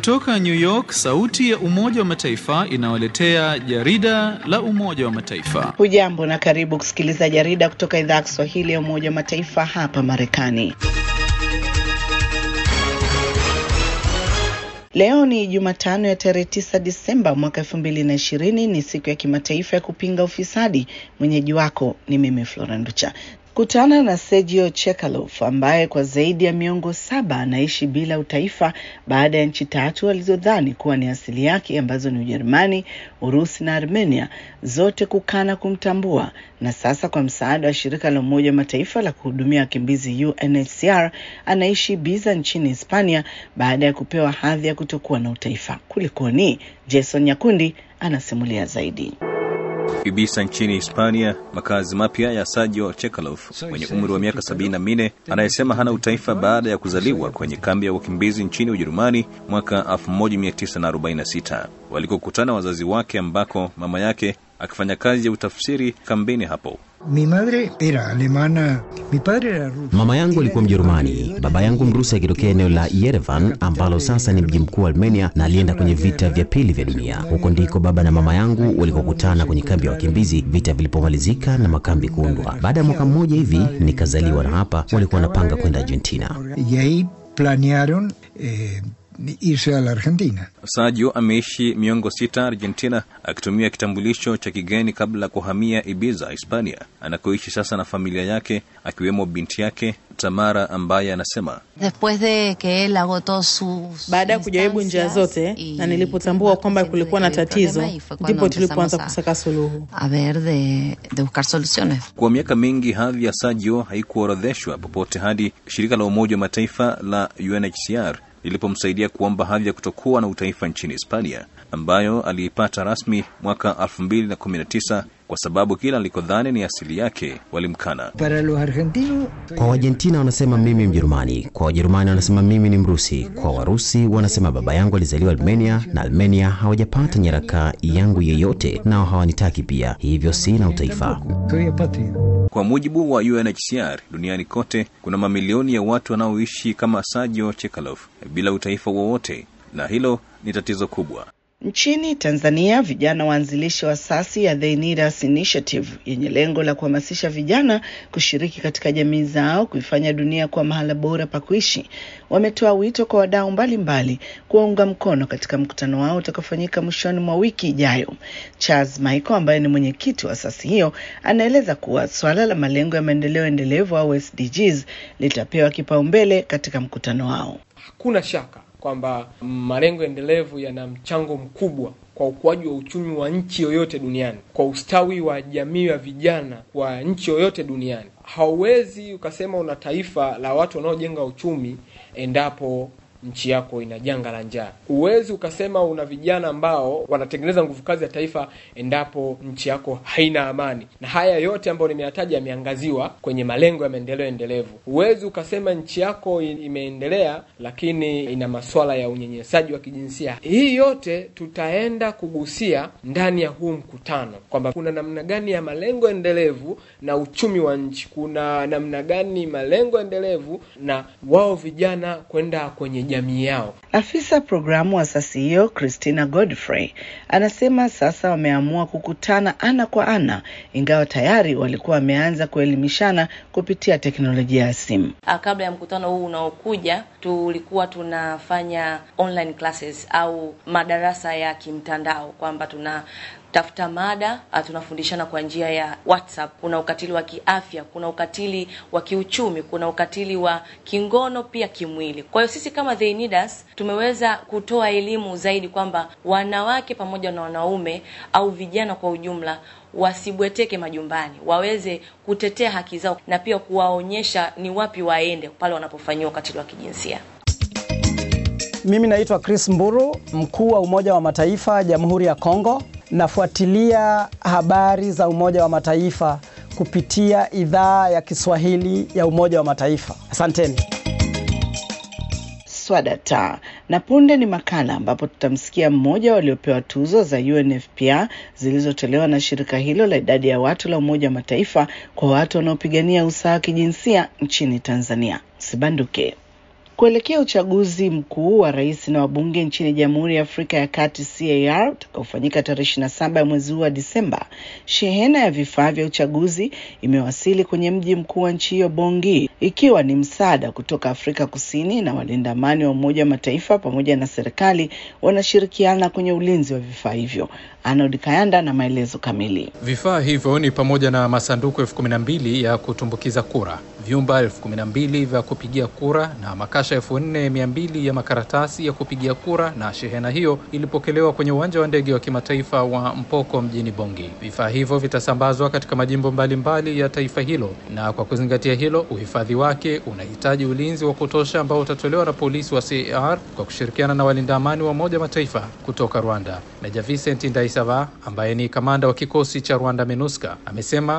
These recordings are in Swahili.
Kutoka New York, sauti ya Umoja wa Mataifa inawaletea jarida la Umoja wa Mataifa. Hujambo na karibu kusikiliza jarida kutoka idhaa ya Kiswahili ya Umoja wa Mataifa hapa Marekani. Leo ni Jumatano ya tarehe 9 Disemba mwaka elfu mbili na ishirini. Ni siku ya kimataifa ya kupinga ufisadi. Mwenyeji wako ni mimi Flora Nducha. Kutana na Sergio Chekalov ambaye kwa zaidi ya miongo saba anaishi bila utaifa baada ya nchi tatu alizodhani kuwa ni asili yake ambazo ni Ujerumani, Urusi na Armenia zote kukana kumtambua, na sasa kwa msaada wa shirika la Umoja wa Mataifa la kuhudumia wakimbizi UNHCR anaishi Ibiza nchini Hispania baada ya kupewa hadhi ya kutokuwa na utaifa. Kulikoni? Jason Nyakundi anasimulia zaidi. Ibiza nchini Hispania, makazi mapya ya Sergio Chekalov mwenye umri wa miaka sabini na minne anayesema hana utaifa baada ya kuzaliwa kwenye kambi ya wakimbizi nchini Ujerumani mwaka 1946 walikokutana wazazi wake, ambako mama yake akifanya kazi ya utafsiri kambini hapo. Mi madre era alemana, mi padre era ruso. Mama yangu alikuwa Mjerumani, baba yangu Mrusi akitokea eneo la Yerevan ambalo sasa ni mji mkuu wa Armenia, na alienda kwenye vita vya pili vya dunia. Huko ndiko baba na mama yangu walikokutana kwenye kambi ya wakimbizi vita vilipomalizika na makambi kuundwa. Baada ya mwaka mmoja hivi nikazaliwa, na hapa walikuwa wanapanga kwenda Argentina. Y ahí planearon eh, irse a la Argentina. Sergio ameishi miongo sita Argentina akitumia kitambulisho cha kigeni kabla ya kuhamia Ibiza, Hispania, anakoishi sasa na familia yake akiwemo binti yake Tamara ambaye anasema Después de que él agotó sus Baada ya kujaribu njia zote instancias na y nilipotambua tuvimos kwamba consciente kulikuwa de na que había tatizo, problema y fue cuando ndipo tulipoanza empezamos a- kusaka suluhu. a ver de, de buscar soluciones. Kwa miaka mingi hadhi ya Sergio haikuorodheshwa popote hadi shirika la Umoja wa Mataifa la UNHCR lilipomsaidia kuomba hadhi ya kutokuwa na utaifa nchini Hispania, ambayo aliipata rasmi mwaka 2019 kwa sababu kila alikodhani ni asili yake walimkana. Para los argentinos, Kwa Waargentina wanasema mimi Mjerumani, kwa Wajerumani wanasema mimi ni Mrusi, kwa Warusi wanasema baba yangu alizaliwa Armenia na Armenia hawajapata nyaraka yangu yeyote, nao hawanitaki pia, hivyo sina utaifa. soy apátrida. Kwa mujibu wa UNHCR, duniani kote kuna mamilioni ya watu wanaoishi kama Sergio Chekalov bila utaifa wowote, na hilo ni tatizo kubwa. Nchini Tanzania, vijana waanzilishi wa asasi ya They Need Us Initiative yenye lengo la kuhamasisha vijana kushiriki katika jamii zao kuifanya dunia kuwa mahala bora pa kuishi, wametoa wito kwa wadau mbalimbali kuwaunga mkono katika mkutano wao utakaofanyika mwishoni mwa wiki ijayo. Charles Michael ambaye ni mwenyekiti wa asasi hiyo anaeleza kuwa swala la malengo ya maendeleo endelevu au SDGs litapewa kipaumbele katika mkutano wao. Hakuna shaka kwamba malengo endelevu yana mchango mkubwa kwa ukuaji wa uchumi wa nchi yoyote duniani, kwa ustawi wa jamii ya vijana wa nchi yoyote duniani. Hauwezi ukasema una taifa la watu wanaojenga uchumi endapo nchi yako ina janga la njaa. Huwezi ukasema una vijana ambao wanatengeneza nguvu kazi ya taifa endapo nchi yako haina amani. Na haya yote ambayo nimeyataja yameangaziwa kwenye malengo ya maendeleo endelevu. Huwezi ukasema nchi yako i- imeendelea lakini ina masuala ya unyenyesaji wa kijinsia. Hii yote tutaenda kugusia ndani ya huu mkutano kwamba kuna namna gani ya malengo endelevu na uchumi wa nchi, kuna namna gani malengo endelevu na wao vijana kwenda kwenye jamii yao. Afisa programu wa asasi hiyo Christina Godfrey anasema sasa wameamua kukutana ana kwa ana, ingawa tayari walikuwa wameanza kuelimishana kupitia teknolojia ya simu. Ah, kabla ya mkutano huu unaokuja tulikuwa tunafanya online classes au madarasa ya kimtandao kwamba tuna tafuta mada ah, tunafundishana kwa njia ya WhatsApp. Kuna ukatili wa kiafya, kuna ukatili wa kiuchumi, kuna ukatili wa kingono pia kimwili. Kwa hiyo sisi kama They Need Us tumeweza kutoa elimu zaidi kwamba wanawake pamoja na wanaume au vijana kwa ujumla wasibweteke majumbani, waweze kutetea haki zao na pia kuwaonyesha ni wapi waende pale wanapofanyiwa ukatili wa kijinsia. Mimi naitwa Chris Mburu, mkuu wa Umoja wa Mataifa Jamhuri ya Kongo. Nafuatilia habari za Umoja wa Mataifa kupitia idhaa ya Kiswahili ya Umoja wa Mataifa. Asanteni. Swadata na punde ni makala ambapo tutamsikia mmoja waliopewa tuzo za UNFPA zilizotolewa na shirika hilo la idadi ya watu la Umoja wa Mataifa kwa watu wanaopigania usawa wa kijinsia nchini Tanzania. Sibanduke. Kuelekea uchaguzi mkuu wa rais na wabunge nchini Jamhuri ya Afrika ya Kati CAR utakaofanyika tarehe 27 ya mwezi huu wa Disemba, shehena ya vifaa vya uchaguzi imewasili kwenye mji mkuu wa nchi hiyo Bongi, ikiwa ni msaada kutoka Afrika Kusini, na walinda amani wa Umoja wa Mataifa pamoja na serikali wanashirikiana kwenye ulinzi wa vifaa hivyo. Arnold Kayanda na maelezo kamili. Vifaa hivyo ni pamoja na masanduku elfu kumi na mbili ya kutumbukiza kura, vyumba elfu kumi na mbili vya kupigia kura na makasha elfu nne mia mbili ya makaratasi ya kupigia kura. Na shehena hiyo ilipokelewa kwenye uwanja wa ndege wa kimataifa wa Mpoko mjini Bongi. Vifaa hivyo vitasambazwa katika majimbo mbalimbali mbali ya taifa hilo, na kwa kuzingatia hilo, uhifadhi wake unahitaji ulinzi wa kutosha ambao utatolewa na polisi wa CAR kwa kushirikiana na walinda amani wa Umoja Mataifa kutoka Rwanda. Meja Vincent Ndaisava ambaye ni kamanda wa kikosi cha Rwanda MINUSCA amesema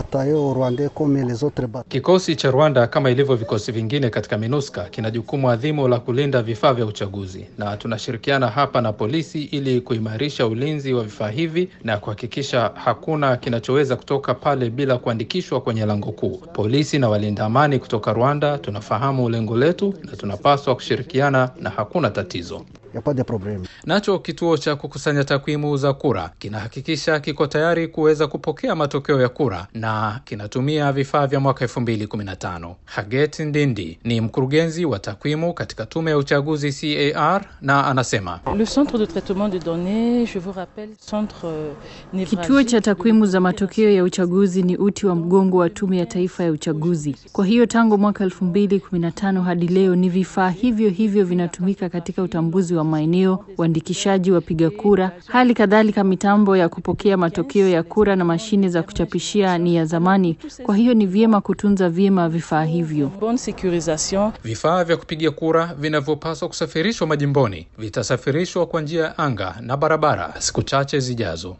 kikosi cha Rwanda kama ilivyo vikosi vingine katika MINUSCA kina jukumu adhimu la kulinda vifaa vya uchaguzi, na tunashirikiana hapa na polisi ili kuimarisha ulinzi wa vifaa hivi na kuhakikisha hakuna kinachoweza kutoka pale bila kuandikishwa kwenye lango kuu. Polisi na walinda amani kutoka Rwanda tunafahamu lengo letu na tunapaswa kushirikiana na hakuna tatizo. Nacho kituo cha kukusanya takwimu za kura kinahakikisha kiko tayari kuweza kupokea matokeo ya kura na kinatumia vifaa vya mwaka 2015. Haget Ndindi ni mkurugenzi wa takwimu katika tume ya uchaguzi CAR na anasema Le centre de traitement de données, je vous rappelle, centre Kituo cha takwimu za matokeo ya uchaguzi ni uti wa mgongo wa tume ya taifa ya uchaguzi. Kwa hiyo tangu mwaka 2015 hadi leo ni vifaa hivyo hivyo vinatumika katika utambuzi wa maeneo, uandikishaji wapiga kura. Hali kadhalika mitambo ya kupokea matokeo ya kura na mashine za kuchapishia ni ya zamani, kwa hiyo ni vyema kutunza vyema vifaa hivyo. bonne sécurisation. Vifaa vya kupiga kura vinavyopaswa kusafirishwa majimboni vitasafirishwa kwa njia ya anga na barabara siku chache zijazo.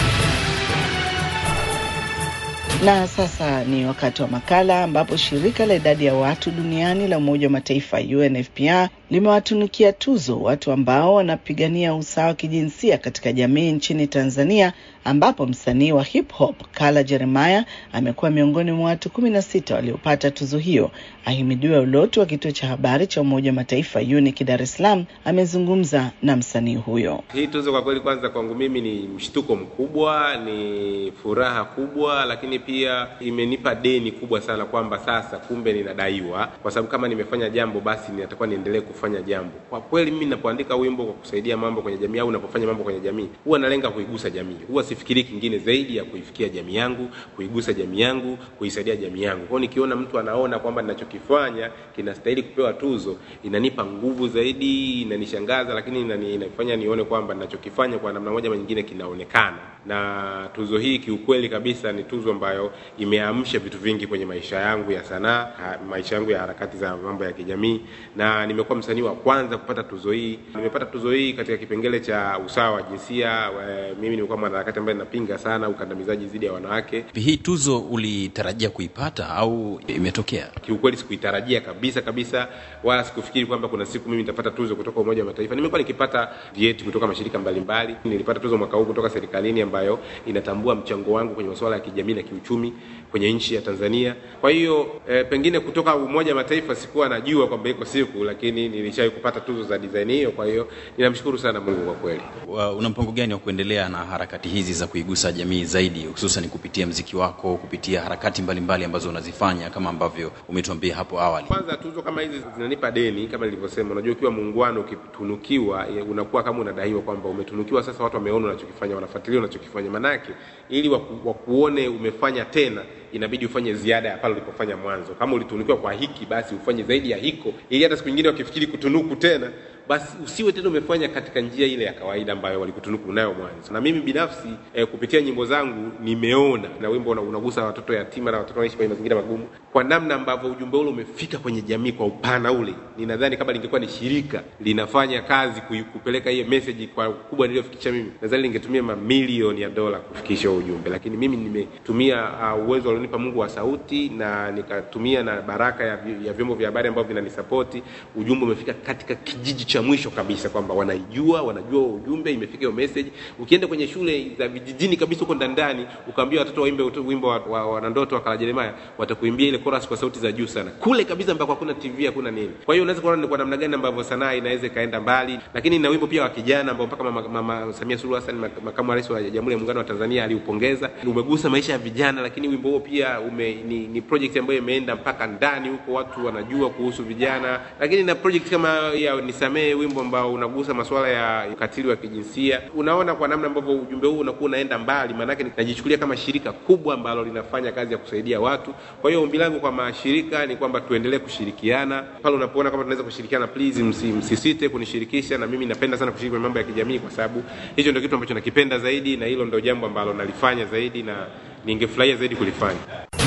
Na sasa ni wakati wa makala ambapo shirika la idadi ya watu duniani la Umoja wa Mataifa UNFPA limewatunukia tuzo watu ambao wanapigania usawa wa kijinsia katika jamii nchini Tanzania, ambapo msanii wa hip hop Kala Jeremiah amekuwa miongoni mwa watu kumi na sita waliopata tuzo hiyo. Ahimidiwa Ulotu wa kituo cha habari cha Umoja wa Mataifa UNIC Dar es Salaam amezungumza na msanii huyo. Hii tuzo kwa kweli, kwanza kwangu mimi ni mshtuko mkubwa, ni furaha kubwa, lakini pia imenipa deni kubwa sana kwamba sasa kumbe ninadaiwa, kwa sababu kama nimefanya jambo basi natakuwa niendelee kufanya jambo. Kwa kweli mimi ninapoandika wimbo kwa kusaidia mambo kwenye jamii au ninapofanya mambo kwenye jamii, huwa nalenga kuigusa jamii, huwa sifikiri kingine zaidi ya kuifikia jamii yangu, kuigusa jamii yangu, kuisaidia jamii yangu. Kwa hiyo nikiona mtu anaona kwamba ninachokifanya kinastahili kupewa tuzo, inanipa nguvu zaidi, inanishangaza, lakini inani, inafanya nione kwamba ninachokifanya kwa namna moja ama nyingine kinaonekana. Na tuzo hii kiukweli kabisa ni tuzo ambayo imeamsha vitu vingi kwenye maisha yangu ya sanaa, ha- maisha yangu ya harakati za mambo ya kijamii, na nimekuwa msanii wa kwanza kupata tuzo hii. Nimepata tuzo hii katika kipengele cha usawa wa jinsia. E, mimi nimekuwa mwanaharakati ambaye ninapinga sana ukandamizaji dhidi ya wanawake. Hii tuzo ulitarajia kuipata au imetokea? Kiukweli sikuitarajia kabisa kabisa, wala sikufikiri kwamba kuna siku mimi nitapata tuzo kutoka Umoja wa Mataifa. Nimekuwa nikipata vyeti kutoka mashirika mbalimbali. Nilipata tuzo mwaka huu kutoka serikalini ambayo inatambua mchango wangu kwenye masuala ya kijamii na kiuchumi kwenye nchi ya Tanzania. Kwa hiyo e, pengine kutoka Umoja wa Mataifa sikuwa najua kwamba iko siku, lakini nilishawahi kupata tuzo za design hiyo. Kwa hiyo ninamshukuru sana Mungu kwa kweli. Wa- Una mpango gani wa kuendelea na harakati hizi za kuigusa jamii zaidi, hususan kupitia mziki wako, kupitia harakati mbalimbali ambazo unazifanya kama ambavyo umetuambia hapo awali? Kwanza tuzo kama hizi zinanipa deni, kama nilivyosema. Unajua, ukiwa muungwana, ukitunukiwa, eh, unakuwa kama unadaiwa kwamba umetunukiwa. Sasa watu wameona unachokifanya, wanafuatilia unachokifanya, manake ili waku, wakuone umefanya tena inabidi ufanye ziada ya pale ulipofanya mwanzo. Kama ulitunukiwa kwa hiki, basi ufanye zaidi ya hiko, ili hata siku nyingine wakifikiri kutunuku tena basi usiwe tena umefanya katika njia ile ya kawaida ambayo walikutunuku nayo mwanzo. Na mimi binafsi eh, kupitia nyimbo zangu nimeona na wimbo una- unagusa watoto yatima na watoto wanaishi kwenye mazingira magumu, kwa namna ambavyo ujumbe ule umefika kwenye jamii kwa upana ule. Ninadhani kama lingekuwa ni shirika linafanya kazi kui- kupeleka hiyo message kwa ukubwa niliyofikisha mimi, nadhani lingetumia mamilioni ya dola kufikisha huo ujumbe, lakini mimi nimetumia uh, uwezo alionipa Mungu wa sauti na nikatumia na baraka ya, vi- ya vyombo vya habari ambavyo vinanisapoti. Ujumbe umefika katika kijiji cha cha mwisho kabisa kwamba wanaijua, wanajua ujumbe, imefika hiyo message. Ukienda kwenye shule za vijijini kabisa huko ndani ndani, ukaambia watoto waimbe wimbo wa, wa, wa Nandoto wa Kala Jeremiah, watakuimbia ile chorus kwa sauti za juu sana, kule kabisa ambako hakuna TV hakuna nini. Kwa hiyo unaweza kuona ni kwa namna gani ambavyo sanaa inaweza ikaenda mbali, lakini na wimbo pia wa kijana ambao mpaka mama, mama Samia Suluhu Hassan makamu wa rais wa Jamhuri ya Muungano wa Tanzania aliupongeza, umegusa maisha ya vijana, lakini wimbo huo pia ume, ni, ni project ambayo imeenda mpaka ndani huko, watu wanajua kuhusu vijana, lakini na project kama ya nisamee, wimbo ambao unagusa masuala ya ukatili wa kijinsia. Unaona kwa namna ambavyo ujumbe huu unakuwa unaenda mbali, maanake najichukulia kama shirika kubwa ambalo linafanya kazi ya kusaidia watu. Kwa hiyo ombi langu kwa mashirika ni kwamba tuendelee kushirikiana pale unapoona kama tunaweza kushirikiana, please msi, msisite kunishirikisha, na mimi napenda sana kushiriki kwenye mambo ya kijamii, kwa sababu hicho ndio kitu ambacho nakipenda zaidi, na hilo ndio jambo ambalo nalifanya zaidi na ningefurahia zaidi kulifanya.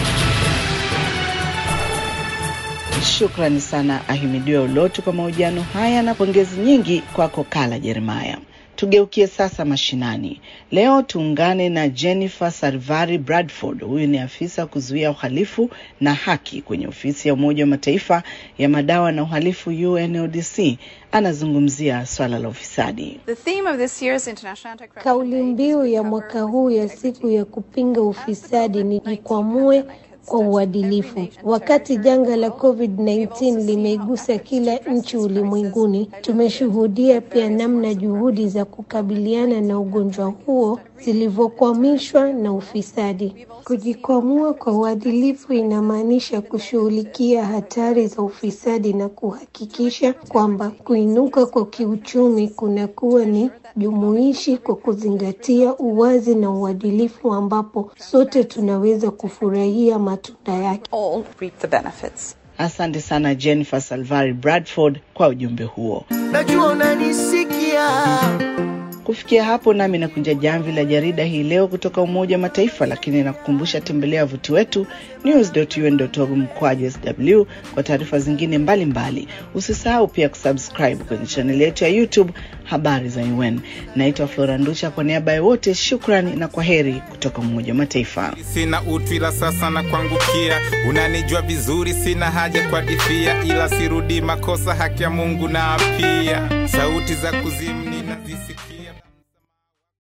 Shukrani sana Ahimidiwe Ulotu kwa mahojiano haya na pongezi nyingi kwako Kala Jeremaya. Tugeukie sasa mashinani. Leo tuungane na Jennifer Sarvari Bradford. Huyu ni afisa kuzuia uhalifu na haki kwenye ofisi ya Umoja wa Mataifa ya madawa na uhalifu UNODC. Anazungumzia swala la ufisadi. Kauli mbiu ya mwaka huu ya siku ya kupinga ufisadi ni jikwamue kwa uadilifu. Wakati janga la COVID-19 limeigusa kila nchi ulimwenguni, tumeshuhudia pia namna juhudi za kukabiliana na ugonjwa huo zilivyokwamishwa na ufisadi. Kujikwamua kwa uadilifu inamaanisha kushughulikia hatari za ufisadi na kuhakikisha kwamba kuinuka kwa kiuchumi kunakuwa ni jumuishi kwa kuzingatia uwazi na uadilifu ambapo sote tunaweza kufurahia matunda yake. Asante sana Jennifer Salvari Bradford kwa ujumbe huo. Najua unanisikia. Kufikia hapo nami nakunja jamvi la jarida hii leo kutoka Umoja wa Mataifa, lakini nakukumbusha tembelea wavuti wetu news.un.org mkwaju sw kwa taarifa zingine mbalimbali. Usisahau pia kusubscribe kwenye chaneli yetu ya YouTube habari za UN. Naitwa Flora Ndusha, kwa niaba ya wote shukrani na kwa heri kutoka Umoja wa Mataifa. Sina utu ila sasa na kuangukia, unanijua vizuri, sina haja kwa difia, ila sirudi makosa, haki ya Mungu na pia sauti za kuzimu ninazisikia.